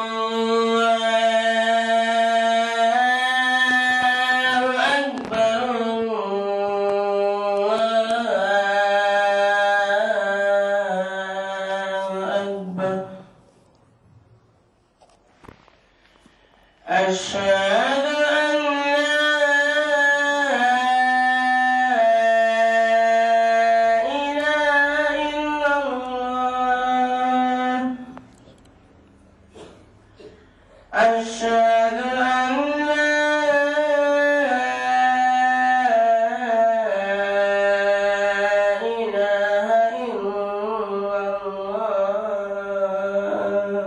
أشهد أن لا إله إلا الله أشهد أن لا إله إلا الله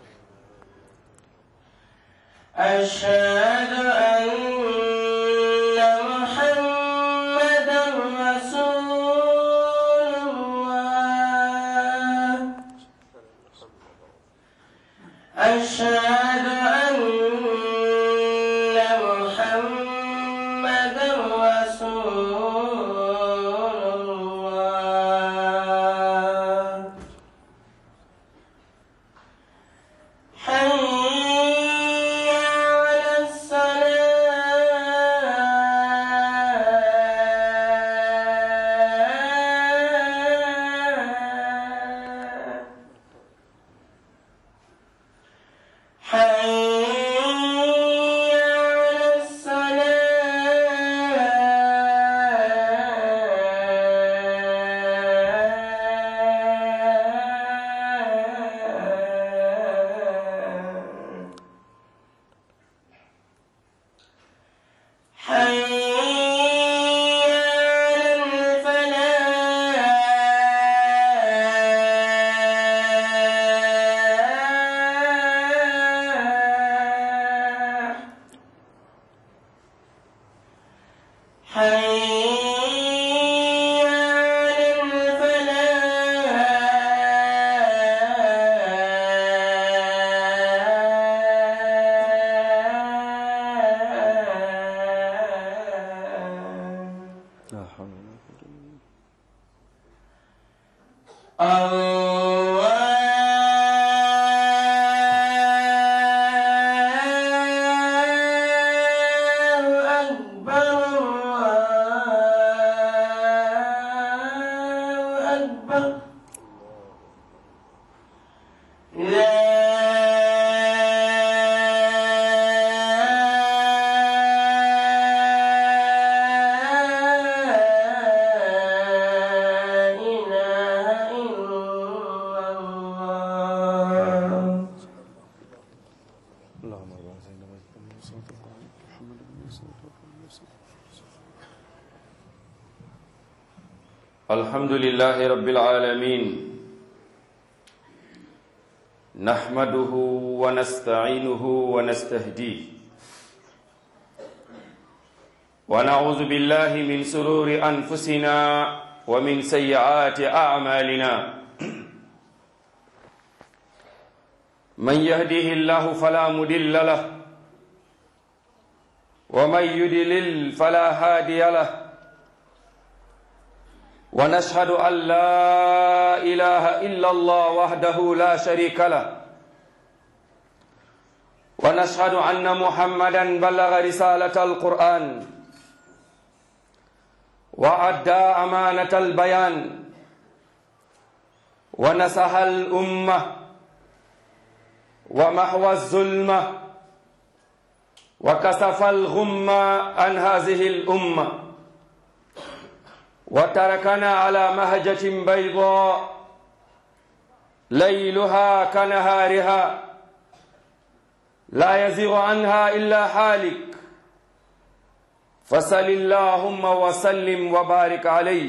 أشهد أن محمدا رسول الله أشهد أن محمدا رسول الله حي على الصلاة حي على الصلاة حي على الفلاح حي على الفلاح لا حول ولا قوة إلا بالله الله أكبر الله أكبر لا إله إلا الله اللهم بارك سيدنا محمد صلى الله عليه محمد بن صلى الله عليه وسلم الحمد لله رب العالمين نحمده ونستعينه ونستهديه ونعوذ بالله من سرور انفسنا ومن سيئات اعمالنا من يهده الله فلا مضل له ومن يضلل فلا هادي له ونشهد أن لا إله إلا الله وحده لا شريك له ونشهد أن محمدا بلغ رسالة القرآن وأدى أمانة البيان ونصح الأمة ومحو الظلمة وكسف الغمة عن هذه الأمة وتركنا على مهجة بيضاء ليلها كنهارها لا يزيغ عنها إلا حالك فصل اللهم وسلم وبارك عليه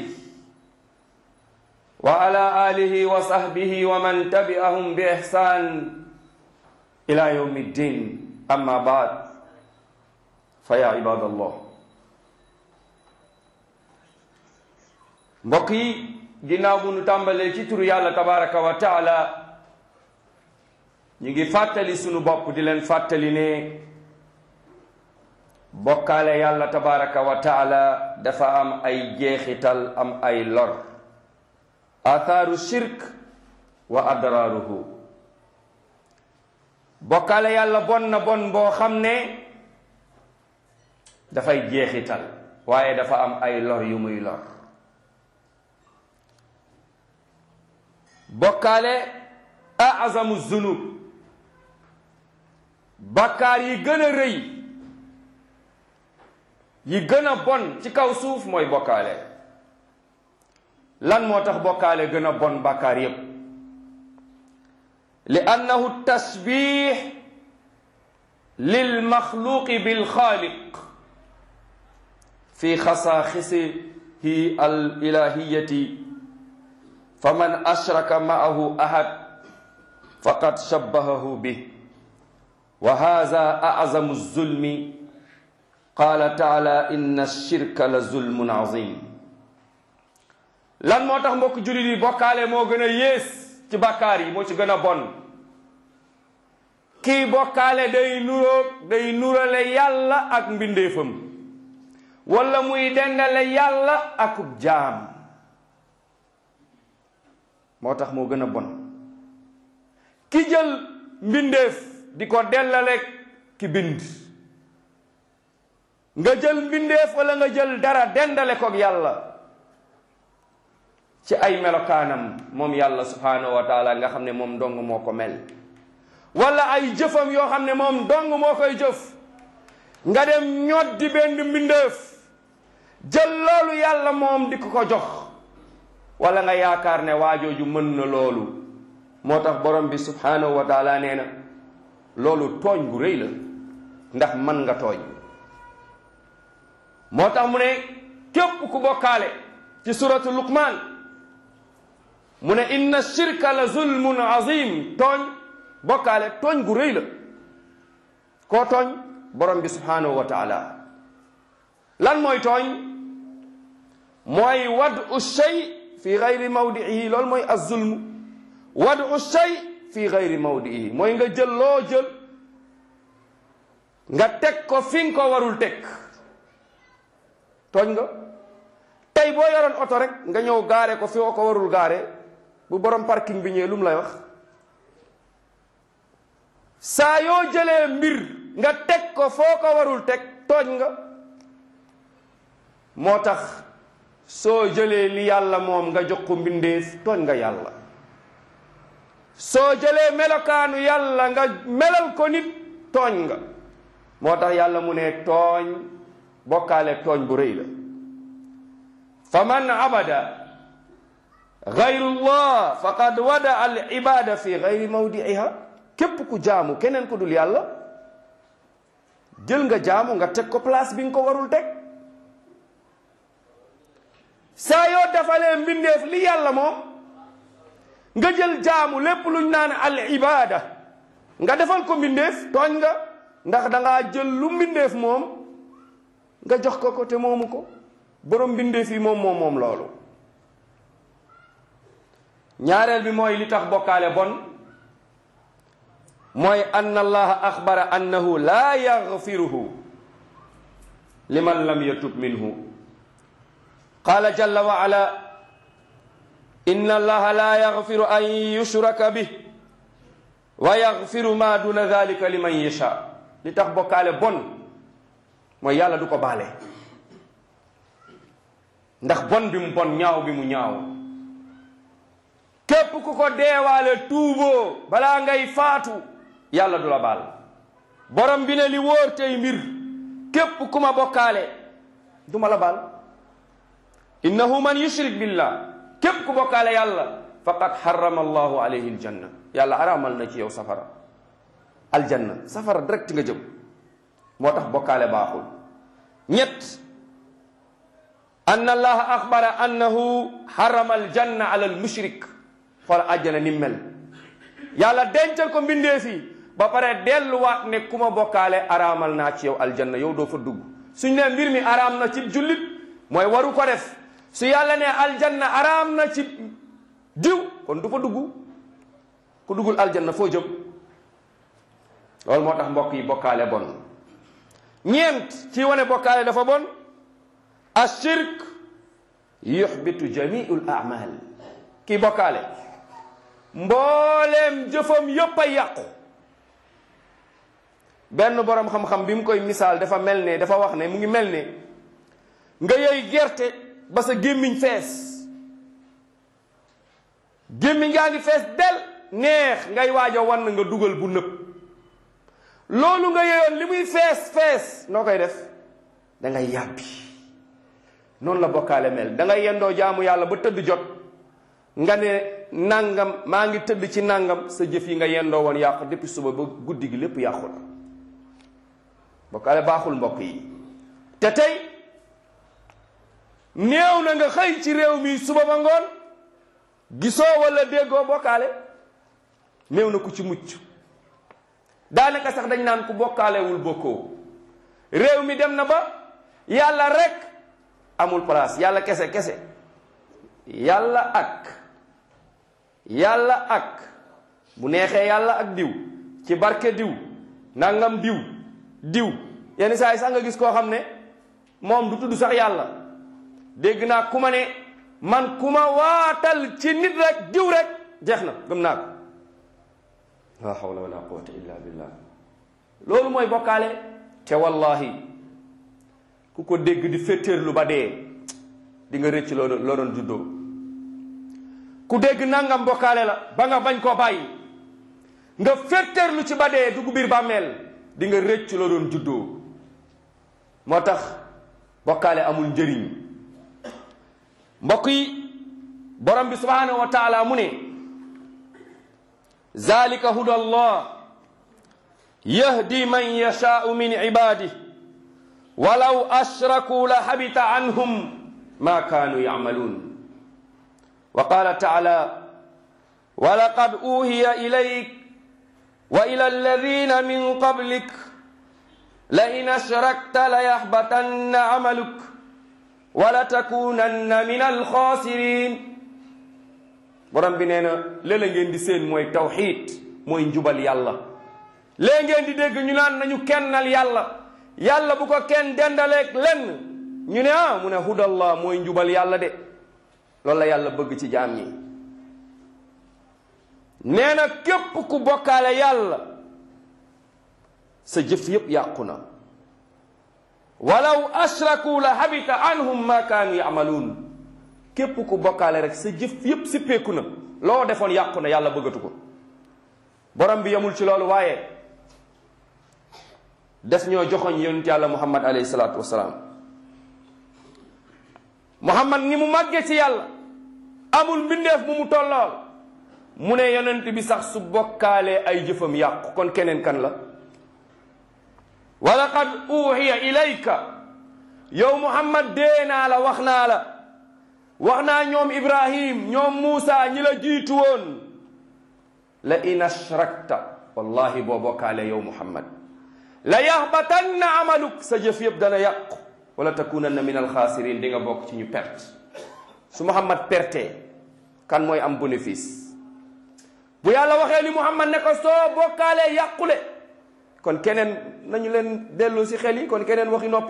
وعلى آله وصحبه ومن تبعهم بإحسان إلى يوم الدين أما بعد فيا عباد الله mbokk yi ginnaaw bu nu tàmbalee ci turu yàlla tabaraka wa taala ñu ngi fàttali sunu bopp di leen fàttali ne bokkaale yàlla tabaraka wa taala dafa am ay jeexital am ay lor athaaru shirk wa adraaruhu bokkaale yàlla bon na bon boo xam ne dafay jeexital waaye dafa am ay lor yu muy lor bokkaale azamu zunub bakkaar yi gën a rëy yi gën a bon ci kaw suuf mooy bokkaale lan moo tax bokkaale gën a bon bakkaar yépp li annahu tasbix lil maxluqi bil xaaliq fi xasaaxisihi al ilahiyati faman ashraka maahu ahad faqad shabbahahu bih wa haza azamu zulmi qaala taala inna shirka la zulmun azim lan moo tax mbokk jullit yi bokkaale moo gën a yées ci bàkkaar yi moo ci gën a bon kii bokkaale day nuroog day nurale yàlla ak mbindeefam wala muy dendale yàlla akub jaam moo tax moo gën a bon ki jël mbindeef di ko dellale ki bind nga jël mbindeef wala nga jël dara dendale koog yàlla ci ay melokaanam moom yàlla subhanahu wa taala nga xam ne moom dong moo ko mel wala ay jëfam yoo xam ne moom dong moo koy jëf nga dem ñoddi benn mbindeef jël loolu yàlla moom di ko ko jox wala nga yaakaar ne waajooju mën na loolu moo tax borom bi subhanahu wa taala nee na loolu tooñ gu rëy la ndax mën nga tooñ moo tax mu ne képp ku bokkaale ci suratu luqman mu ne inna shirka la zulmun azim tooñ bokkaale tooñ gu rëy la koo tooñ borom bi subhanahu wa taala lan mooy tooñ mooy wadu shay fi gayri mawdiihi loolu mooy azulmu wadu shay fi gayri mawdiihi mooy nga jël loo jël nga teg ko fi nga ko warul teg tooñ nga tey boo yoroon oto rek nga ñëw gaare ko fi ko warul gaare bu borom parking bi ñëwee lu mu lay wax saa yoo jëlee mbir nga teg ko foo ko warul teg tooñ nga moo tax soo jëlee li yàlla moom nga jox ko mbindeef tooñ nga yàlla soo jëlee melokaanu yàlla nga melal ko nit tooñ nga moo tax yàlla mu ne tooñ bokkaale tooñ bu rëy la fa man abada gayrullah faqad wada al ibada fi gayri mawdiiha képp ku jaamu keneen ku dul yàlla jël nga jaamu nga teg ko place bi nga ko warul teg saa yoo defalee mbindeef li yàlla moom nga jël jaamu lépp luñ naan al ibada nga defal ko mbindeef tooñ nga ndax dangaa jël lu mbindeef moom nga jox ko ko te moomu ko borom mbindeef yi moom moom moom loolu ñaareel bi mooy li tax bokkaale bon mooy anna allaha axbara annahu laa yaxfiruhu liman lam yatub minhu qala jalla wa ala inna allaha la yaxfiru an yushraka bih wa yaxfiru ma duna dalika liman yasha li tax bokkaale bon mooy yàlla du ko baale ndax bon bi mu bon ñaaw bi mu ñaaw képp ku ko deewaale tuuboo balaa ngay faatu yàlla du la baal borom bi ne li wóor tey mbir képp ku ma bokkaale du ma la baal innahu man yushrik billah képp ku bokkaale yàlla faqad harrama allahu alayhi aljanna yàlla araamal na ci yow safara aljanna safara direct nga jëm moo tax bokkaale baaxul ñett anna allaha axbara annahu harrama aljanna ala almushrik xool àjjana ni mel yàlla dencal ko mbindee fii ba pare delluwaat ne ku ma bokkaale araamal naa ci yow aljanna yow doo fa dugg suñ ne mbir mi araam na ci jullit mooy waru ko def su yàlla ne aljanna araam na ci diw kon du fa dugg ku duggul aljanna foo jëm loolu moo tax mbokk yi bokkaale bon ñeent ci wane bokkaale dafa bon ashirk yuxbitu jamiul amal kii bokkaale mbooleem jëfam yépp a yàqu benn borom xam-xam bi mu koy misaal dafa mel ne dafa wax ne mu ngi mel ne nga yey gerte ba sa gémmiñ fees gémmiñ ngaa ngi fees del neex ngay waaj a wan nga dugal bu nëb loolu nga yeyoon li muy fees fees noo koy def da ngay yàbbi noonu la bokkaale mel da ngay yendoo jaamu yàlla ba tëdd jot nga ne nangam maa ngi tëdd ci nangam sa jëf yi nga yendoo woon yàqu depuis suba ba guddi gi lépp yàqu la bokkaale baaxul mbokk yi te tey néew na nga xëy ci réew mi suba ba ngoon gisoo wala déggoo bokkaale néew na ku ci mucc daanaka sax dañ naan ku bokkaalewul bokkoo réew mi dem na ba yàlla rek amul place yàlla kese kese yàlla ak yàlla ak bu neexee yàlla ak diw ci barke diw nangam diw diw yenn saa yi sax nga gis koo xam ne moom du tudd sax yàlla dégg naa ku ma ne man ku ma waatal ci nit rek diw rek jeex na gëm naa ko la hawla wala quwwata illa billah loolu mooy bokkaale te wallahi ku ko dégg di féttéerlu ba dee di nga rëcc loo loo doon juddoo ku dégg nangam bokkaale la ba nga bañ koo bàyyi nga féttéerlu ci ba dee dugg biir bàmmeel di nga rëcc loo doon juddoo moo tax bokkaale amul njëriñ mbokk yi borom bi subhanahu wa taala mu ne zalika huda allah yahdi man yashaau min ibadih walaw ashraku la habita anhum ma kanu yacmaluun wa qala taala walaqad uhiya ilayk wa ila alladina min qablik lain ashrakta layahbatanna amaluk walatakunanna min alxaasirin borom bi nee na léeg-la ngeen di seen mooy tawxiid mooy njubal yàlla léeg ngeen di dégg ñu naan nañu kennal yàlla yàlla bu ko kenn dendaleeg lenn ñu ne ah mu ne hudallah mooy njubal yàlla de loolu la yàlla bëgg ci jaam ñi nee na képp ku bokkaale yàlla sa jëf yépp yàqu na walaw ashraku la habita anhum ma kaanu yamaluun képp ku bokkaale rek sa jëf yépp sippeeku na loo defoon yàqu na yàlla bëggatu ko borom bi yamul ci loolu waaye def ñoo joxoñ yonent yàlla muhammad alayhi salaatu wasalaam muhammad ni mu màggee ci yàlla amul mbindeef bu mu tollool mu ne yonent bi sax su bokkaalee ay jëfam yàqu kon keneen kan la wa laqad uhiya ilayka yow muhammad dee naa la wax naa la wax naa ñoom ibrahim ñoom muusa ñi la jiitu woon la in ashrakta wallahi boo bokkaale yow muhammad la yaxbatanna amaluk sa jëf yëpp dana yàqu wala takunanna min alxaasirin di nga bokk ci ñu perte su muhammad perte kan mooy am bénéfice bu yàlla waxee li muhammad ne ko soo bokkaalee yàqule kon keneen nañu leen delloo si xel yi kon keneen waxi noppi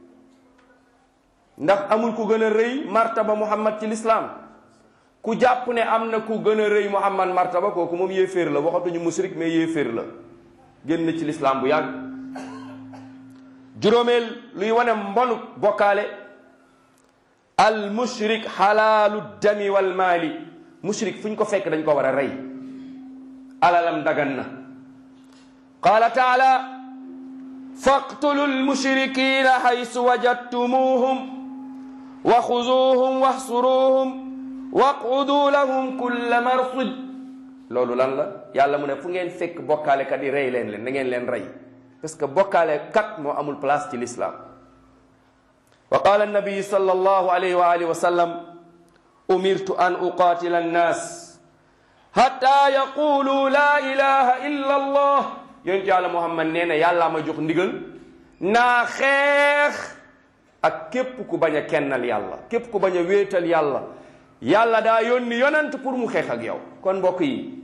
ndax amul ku gën a rëy martaba muhammad ci lislaam ku jàpp ne am na ku gën a rëy muhammad martaba kooku moom yéeféer la waxatuñu musrik mais yéeféer la génn ci lislaam bu yàgg juróomeel luy wane mbonu bokkaale al mushrik xalaalu dami wal maali mushrik fu ñu ko fekk dañ ko war a rey alalam dagan na qaala taala faqtulu lmushrikina haysu wajadtumuhum wa xuzuuhum waxsuruuhum waquduu lahum kulla marsid loolu lan la yàlla mu ne fu ngeen fekk bokkaale kat yi rey leen leen na ngeen leen rey parce que bokkaale kat moo amul place ci l'islam wa qaala annabiyu sal allahu alayhi wa alihi wa sallam umirtu an uqaatila annaas hatta yaqulu la ilaha illa allah yonent yàlla muhammad nee na yàllaa ma jox ndigal naa xeex ak képp ku bañ a kennal yàlla képp ku bañ a wéetal yàlla yàlla daa yónni yonent pour mu xeex ak yow kon mbokk yi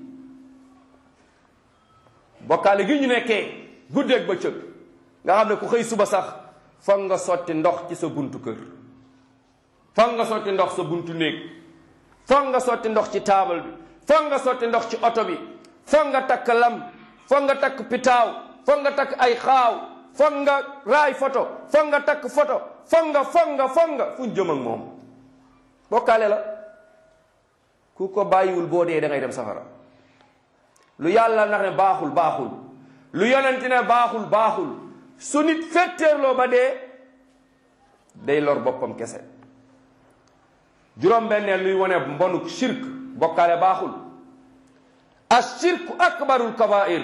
bokkaale gi ñu nekkee guddeeg bëccëg nga xam ne ku xëy suba sax foog nga sotti ndox ci sa buntu kër foog nga sotti ndox sa buntu néeg foog nga sotti ndox ci taabal bi foog nga sotti ndox ci oto bi foog nga takk lam foog nga takk pitaaw foog nga takk ay xaaw foog nga raay photo foog nga takk photo foog nga foog nga foog nga fu ñu jëm ak moom bokkaale la ku ko bàyyiwul boo dee da ngay dem safara lu yàlla ndax ne baaxul baaxul lu yonent ne baaxul baaxul su nit fetteerloo ba dee day lor boppam kese juróom-benneel luy wane mbonuk shirk bokkaale baaxul ashirku akbarul kabair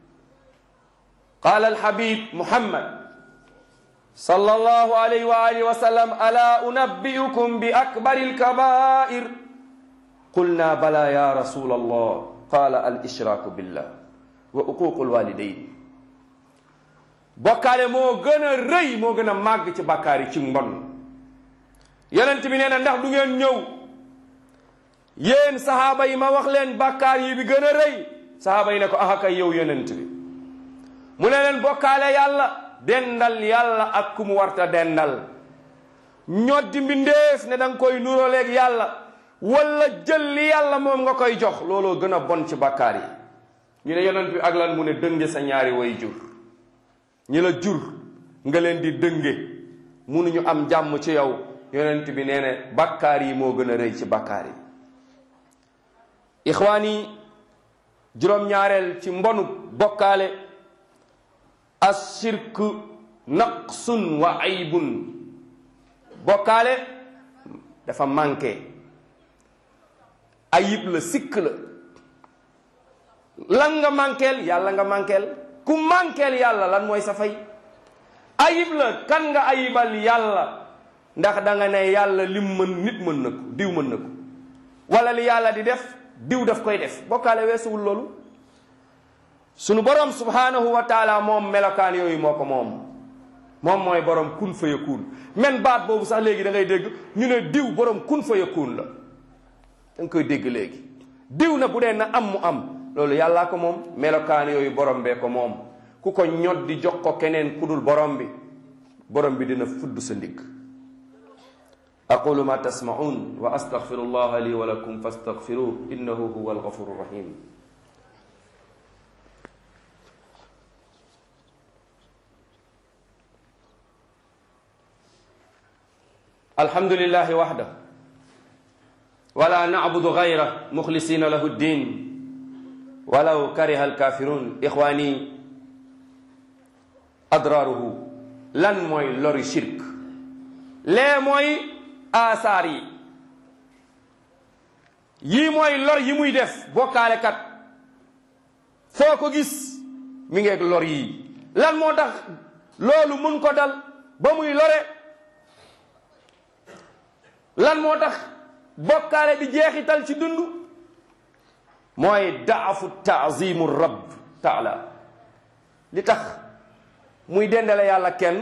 qala alhabib muhammad sallallahu alayhi wa alihi wa sallam ala unabbiukum bi akbari alkabair qulna bala ya rasul allah qala al ishraku billah wa uququ alwalidain bokkaale moo gën a rëy moo gën a màgg ci bàkkaar yi ci mbon yonent bi nee na ndax du ngeen ñëw yéen sahaaba yi ma wax leen bàkkaar yi bi gën a rëy sahaaba yi ne ko aha kay yow yonent bi mu ne leen bokkaale yàlla dendal yàlla ak ku mu warta dendal ñoddi mbindeef ne da nga koy nuróoleeg yàlla wala jël li yàlla moom nga koy jox looloo gën a bon ci bàkkaar yi ñu ne yonent bi ak lan mu ne dënge sa ñaari way jur ñi la jur nga leen di dënge munuñu am jàmm ci yow yonent bi nee ne bàkkaar yi moo gën a rëy ci bàkkaar yi ixwaan yi juróom-ñaareel ci mbonu bokkaale ashirk naqsun wa aybun bokkaale dafa manqué ayib la sikk la lan nga manqueel yàlla nga manqueel ku manqueel yàlla lan mooy sa fay ayib la kan nga ayibal yàlla ndax da nga ne yàlla lim mën nit mën na ko diw mën na ko wala li yàlla di def diw daf koy def bokkaale weesuwul loolu sunu borom subhanahu wa taala moom melokaan yooyu moo ko moom moom mooy borom kun fa yakun men baat boobu sax léegi da ngay dégg ñu ne diw borom kun fa yakun la da nga koy dégg léegi diw na bu dee na am mu am loolu yàllaa ko moom melokaan yooyu borom bee ko moom ku ko ñod di jox ko keneen ku dul borom bi borom bi dina fudd sa ndigg aqulu ma tasmaun wa astaghfiru allah li wa lakum fastaghfiruh innahu huwa alghafuru rahim الحمد لله وحده ولا نعبد غيره مخلصين له الدين ولو كره الكافرون إخواني أضراره لن موي لوري شرك لا موي آثاري yi mooy lor yi muy def bokkaale kat foo ko gis mi ngeeg lor yi lan moo tax loolu mun ko dal ba muy lore lan moo tax bokkaale di jeexital ci dund mooy daafu taazimu rabb taala li tax muy dendale yàlla kenn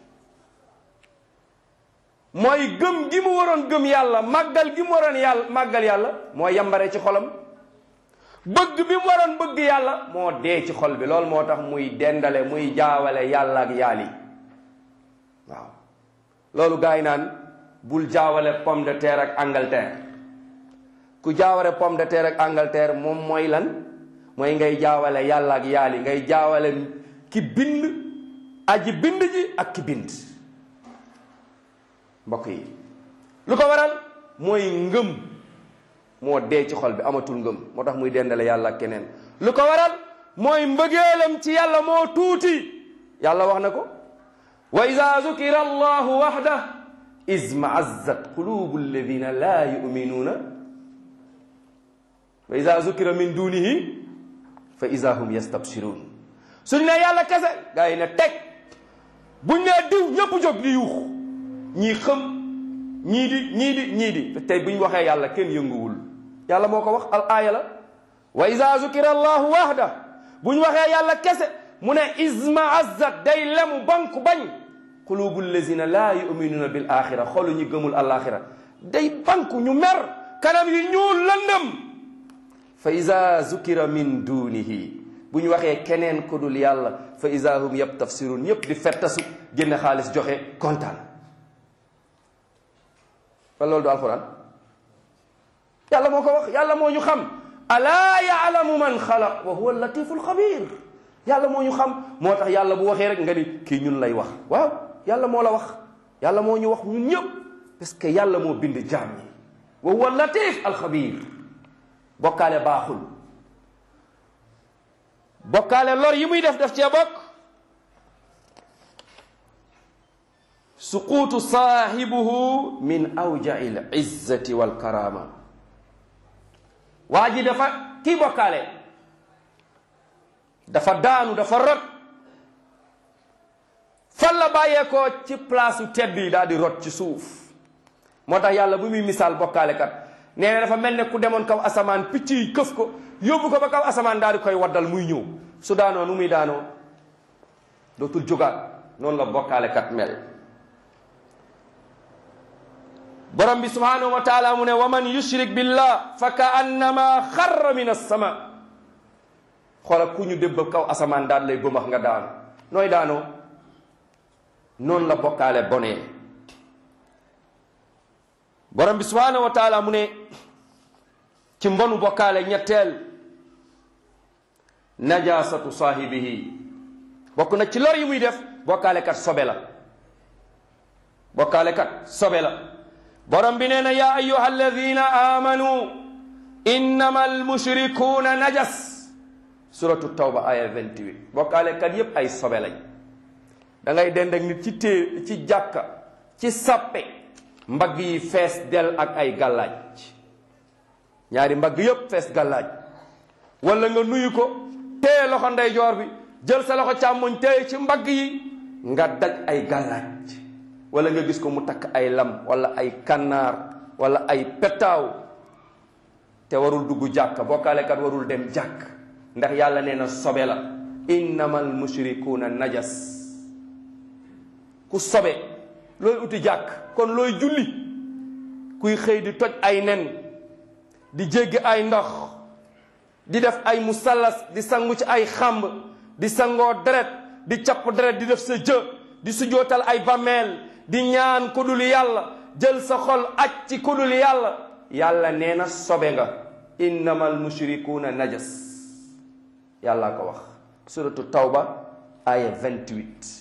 mooy gëm gi mu waroon gëm yàlla màggal gi mu waroon yàlla màggal yàlla moo yambare ci xolam bëgg bi mu waroon bëgg yàlla moo dee ci xol bi loolu moo tax muy dendale muy jaawale yàlla ak yaali waaw loolu gaa yi naan bul jaawale pomme de terre ak Angleterre ku jaawale pomme de terre ak Angleterre moom mooy lan mooy ngay jaawale yàlla ak yaali ngay jaawale ki bind aji bind ji ak ki bind mbokk yi lu ko waral mooy ngëm moo dee ci xol bi amatul ngëm moo tax muy dendale yàlla ak keneen lu ko waral mooy mbëggeelam ci yàlla moo tuuti yàlla wax na ko wa ida zukira allahu waxda izmaazat qulubu alladina la yuminuuna wa ida zukira min dunihi fa ida hum yastabsirun suñ ne yàlla kese gaa yi ne teg buñ ne diw ñëpp jóg di yuux ñii xëm ñii di ñii di ñii di tey buñ waxee yàlla kenn yënguwul yàlla moo ko wax al aaya la wa ida zukira allahu wahda buñ waxee yàlla kese mu ne izmaazat day lemu banku bañ qulubu allazina laa yuminuuna bil axira xolu ñu gëmul alaxira day banku ñu mer kanam yi ñuul lëndëm fa ida zukira min dunihi bu ñu waxee keneen ku dul yàlla fa ida hum yabtafsirun ñëpp di fettasu génne xaalis joxe kontaan fa loolu du alquran yàlla moo ko wax yàlla moo ñu xam alaa yaalamu man xalaq wa huwa latifu alxabir yàlla moo ñu xam moo tax yàlla bu waxee rek nga ni kii ñun lay wax waaw yàlla moo la wax yàlla moo ñu wax ñun ñëpp parce que yàlla moo bind jaam ñi wa huwa latif alxabir bokkaale baaxul bokkaale lor yi muy def def cee bokk suquutu saahibuhu min awjai l izzati walkarama waa ji dafa kii bokkaale dafa daanu dafa rot fan la bàyyeekoo ci place u tedd yi daal di rot ci suuf moo tax yàlla bu muy misaal bokkaale kat nee na dafa mel ne ku demoon kaw asamaan picc yi këf ko yóbbu ko ba kaw asamaan daal di koy waddal muy ñëw su daanoo nu muy daanoo dootul jógaat noonu la bokkaale kat mel borom bi subhanahu wa taala mu ne wa man yushrik billah fa ka annama xarra min assama xoola ku ñu débb kaw asamaan daal lay bëmax nga daanu nooy daanoo noonu la bokkaale bonee borom bi subhanahu wa taala mu ne ci mbonu bokkaale ñetteel najasatu saahibihi bokk na ci lor yi muy def bokkaale kat sobe la bokkaale kat sobe la borom bi nee na yaa ayuha alladina amanu innama almushrikuuna najas suratu tawba aya 28 bokkaale kat yépp ay sobe lañ da ngay dend ak nit ci téer ci jàkka ci sappe mbagg yi fees del ak ay gàllaaj ñaari mbagg yépp fees gàllaaj wala nga nuyu ko téye loxo ndeyjoor bi jël sa loxo càmmoñ téye ci mbagg yi nga daj ay gàllaaj wala nga gis ko mu takk ay lam wala ay kannaar wala ay pettaaw te warul dugg jàkka bokkaalekat warul dem jàkk ndax yàlla nee na sobe la innamal mushrikuuna najas ku sobe looy uti jàkk kon looy julli kuy xëy di toj ay nen di jéggi ay ndox di def ay musallas di sangu ci ay xamb di sangoo deret di capp deret di def sa jë di sujootal ay bammeel di ñaan ku dul yàlla jël sa xol aj ci ku dul yàlla yàlla nee na sobe nga innamal mushrikuuna najas yàlla ko wax suratu tawba aya 28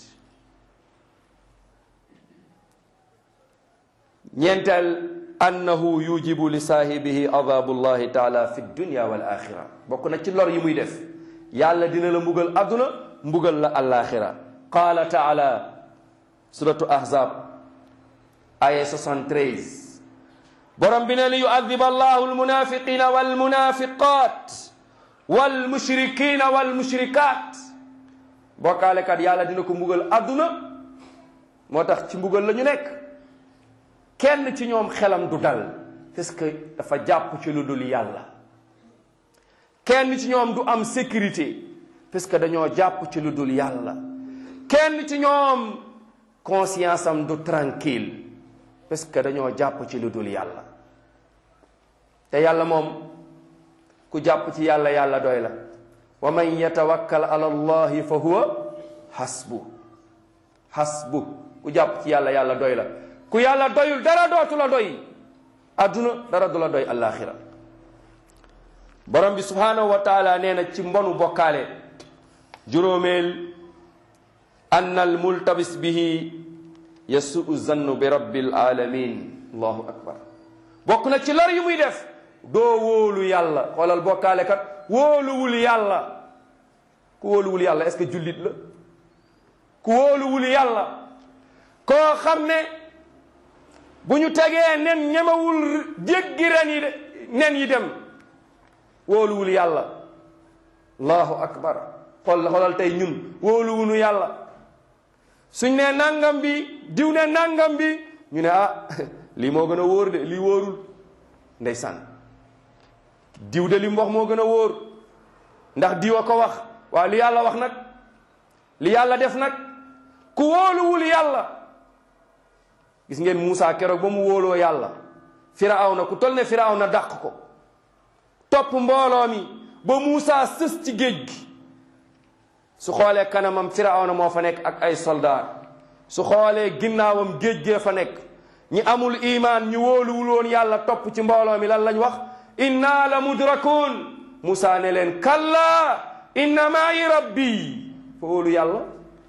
ñeenteel annahu yujibu li saahibihi adabullahi taala fi dunya wal axira bokk na ci lor yi muy def yàlla dina la mbugal adduna mbugal la alaxira qaala taala suratu ahzab aya 73 borom bi ne li yuadiba allahu almunafiqina walmunafiqat walmushrikina walmushrikat bokkaalekat yàlla dina ko mbugal adduna moo tax ci mbugal la ñu nekk kenn ci ñoom xelam du dal parce que dafa jàpp ci lu dul yàlla kenn ci ñoom du am sécurité parce que dañoo jàpp ci lu dul yàlla kenn ci ñoom conscience am du tranquille parce que dañoo jàpp ci lu dul yàlla te yàlla moom ku jàpp ci yàlla yàlla doy la wa man yatawakkal ala allahi fa huwa hasbu hasbu ku jàpp ci yàlla yàlla doy la ku yàlla doyul dara dootu la doy adduna dara du la doy alaxira borom bi subhanahu wa taala nee na ci mbonu bokkaale juróomeel anna al multabis bihi yasuu zannu bi rabbil alamin allahu akbar bokk na ci lor yi muy def doo wóolu yàlla xoolal bokkaale kat wóoluwul yàlla ku wóoluwul yàlla est-ce que jullit la ku wóoluwul yàlla koo xam ne bu ñu tegee nen ñemewul jéggi ren yi de nen yi dem wóoluwul yàlla allahu akbar xool xoolal tey ñun wóoluwunu yàlla suñ ne nangam bi diw ne nangam bi ñu ne ah lii moo gën a wóor de lii wóorul ndeysaan diw de li mu wax moo gën a wóor ndax diw a ko wax waaw li yàlla wax nag li yàlla def nag ku wóoluwul yàlla gis ngeen Moussa keroog ba mu wóoloo yàlla firawna ku tol ne firawna dàq ko topp mbooloo mi ba Moussa sës ci géej gi su xoolee kanamam firawna moo fa nekk ak ay soldaar su xoolee ginnaawam géej gee fa nekk ñi amul imaan ñu wóoluwul woon yàlla topp ci mbooloo mi lan lañ wax inna la mudrakun Moussa ne leen kalla inna ma'i rabbi fa wóolu yàlla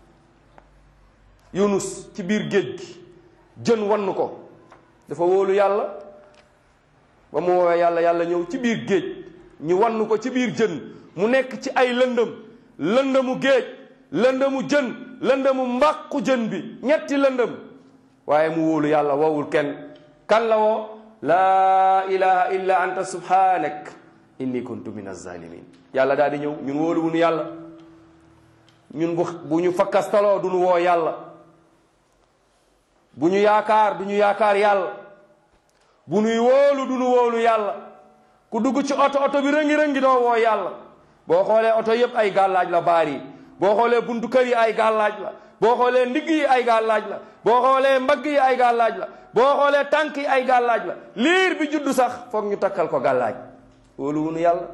yunus ci biir géej gi jën wann ko dafa wóolu yàlla ba mu woowee yàlla yàlla ñëw ci biir géej ñu wann ko ci biir jën mu nekk ci ay lëndëm lëndëmu géej lëndëmu jën lëndëmu mbàqu jën bi ñetti lëndëm waaye mu wóolu yàlla woowul kenn kan la woo laa ilaha illa anta subhanak inni kuntu min azalimin yàlla daal di ñëw ñun wóolu wuñu yàlla ñun bu bu ñu fakkastaloo du ñu woo yàlla bu ñu yaakaar du ñu yaakaar yàlla bu ñuy wóolu du ñu wóolu yàlla ku dugg ci oto oto bi rëngi-rëngi doo woo yàlla boo xoolee oto yëpp ay gàllaaj la baar yi boo xoolee buntu kër yi ay gàllaaj la boo xoolee ndigg yi ay gàllaaj la boo xoolee mbagg yi ay gàllaaj la boo xoolee tànk yi ay gàllaaj la liir bi juddu sax foog ñu takkal ko gàllaaj wóolu wunu yàlla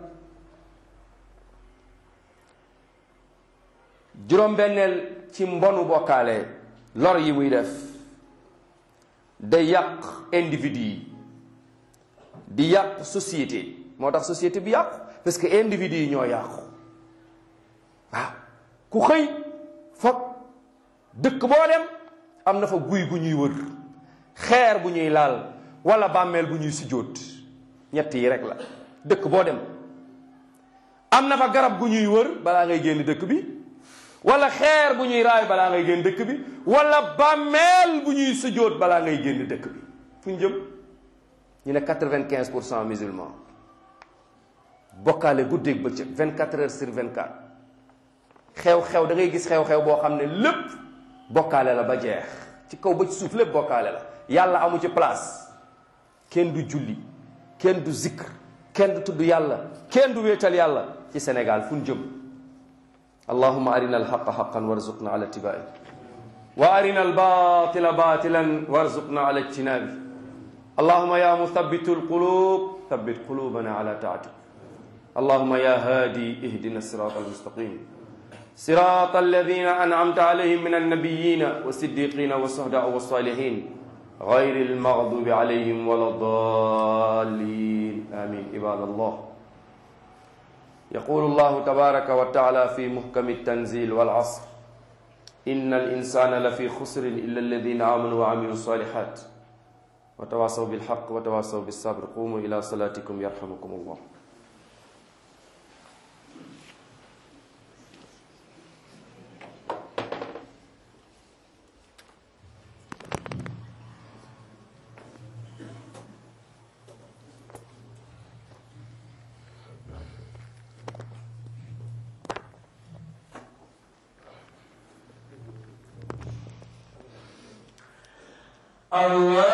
juróom-benneel ci mbonu bokkaale lor yi muy def day yàq individu yi di yàq société moo tax société bi yàqu parce que individu yi ñoo yàqu waaw ku xëy foog dëkk boo dem am na fa guy gu ñuy wër xeer bu ñuy laal wala bàmmeel bu ñuy sujjóot ñett yi rek la dëkk boo dem am na fa garab gu ñuy wër balaa ngay génn dëkk bi wala xeer bu ñuy raay balaa ngay génn dëkk bi wala bàmmeel bu ñuy sujjóot balaa ngay génn dëkk bi fu ñu jëm ñu ne quatre-vingt-quinze pour cent musulman bokkaale guddeeg bëccëg vingt-quatre heures sur vingt-quatre xew-xew da ngay gis xew-xew boo xam ne lépp bokkaale la ba jeex ci kaw ba ci suuf lépp bokkaale la yàlla amu ci place kenn du julli kenn du zikr kenn du tudd yàlla kenn du wéetal yàlla ci Sénégal fu ñu jëm allahuma arina alxaqa xaqan warzuqna ala ittibaai wa arina albatila batilan warzuqna ala ijtinabi allahuma ya muthabitu alqulub thabbit qulubana ala taatik allahuma ya hadi ihdina sirata almustaqim صراط الذين أنعمت عليهم من النبيين والصديقين والشهداء والصالحين غير المغضوب عليهم ولا الضالين آمين عباد الله يقول الله تبارك وتعالى في محكم التنزيل والعصر إن الإنسان لفي خسر إلا الذين آمنوا وعملوا الصالحات وتواصوا بالحق وتواصوا بالصبر قوموا إلى صلاتكم يرحمكم الله الله